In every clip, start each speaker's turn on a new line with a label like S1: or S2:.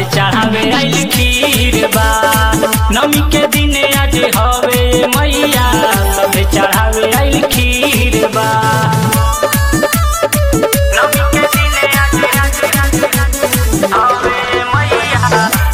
S1: सभे चढ़ावे आइल खीर बा नमी के दिने आज हवे मैया सभे चढ़ावे आइल खीर बा नमी के दिने आज हवे मैया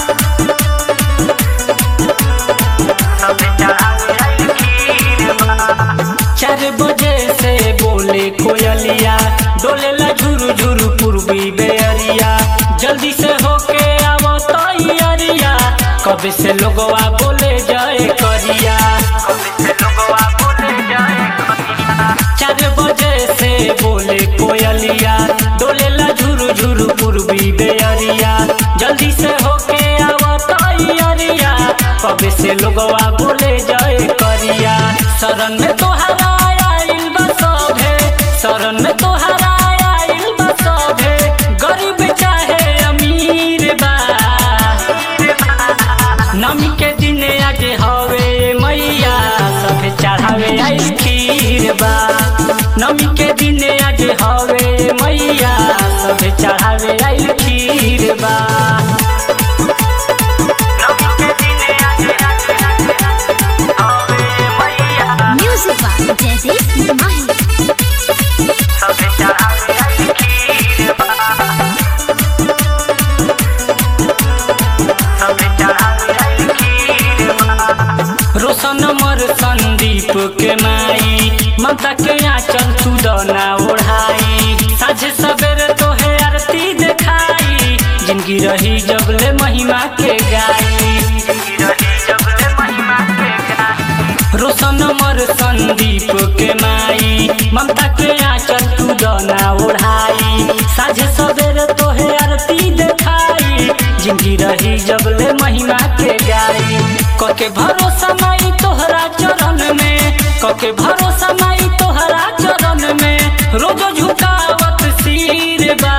S1: सभे चढ़ावे आइल खीर बा चार बजे से बोले कोयलिया डोलेला झुरु झुरु पूर्वी बेअरिया जल्दी से होके आवो तैयारिया कबे से लोगवा बोले जाए करिया कबे से लोगवा बोले जाए करिया चार बजे से बोले कोयलिया डोलेला झुरु झुरु पूर्वी बेअरिया जल्दी से होके आवो तैयारिया कबे से लोगवा बोले जाए करिया शरण में तोहरा आइल बा सभे शरण में तोहरा आइल बा सभे गरीब चाहे अमीर बा नमी के दिने आज हवे मैया सभे चढ़ावे आइल खीर बा नमी के दिने आज हवे मैया सभे चढ़ावे आइल खीर बा नमी के दिने आज हवे मैया
S2: Music by Jaideep Mahi.
S1: सभे चढ़ावे आइल खीर बा सभे चढ़ावे आइल खीर बा रोशन मर संदीप के माई ममता के आंचल सुदना ओढ़ाई साझे सवेरे तोहे आरती देखाई जिंदगी रही जबले महिमा के गाई जिंदगी रही जबले महिमा के गाई रोशन मर संदीप के माई ममता के आंचल सुदना ओढ़ाई साझे सवेरे तोहे आरती देखाई जिंदगी रही जबले महिमा के गाई कके भरोसा माई तोहरा चरण में कके भरोसा माई तोहरा चरण में रोज झुकावत सिर बा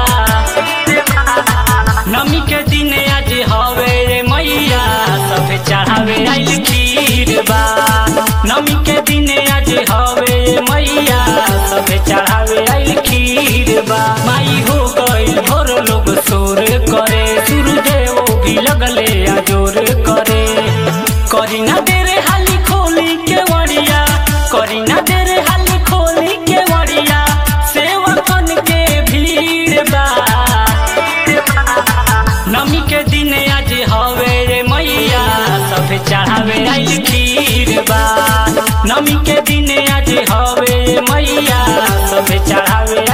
S1: नमी के दिन आज हवे रे मैया सभे चढ़ावे आइल खीर बा नमी के दिन आज हवे रे मैया सभे चढ़ावे आइल खीर बा माई हो गइल भोर लोग शोर करे सूर्यदेव भी लगले आजोर करे करी ना देरे हाली खोली के वड़िया करी ना देरे हाली खोली के वड़िया सेवकन के भीड़ बा नमी के दिन आज हवे रे मैया सभे चढ़ावे आइल खीर बा नमी के दिन आज हवे रे मैया सभे चढ़ावे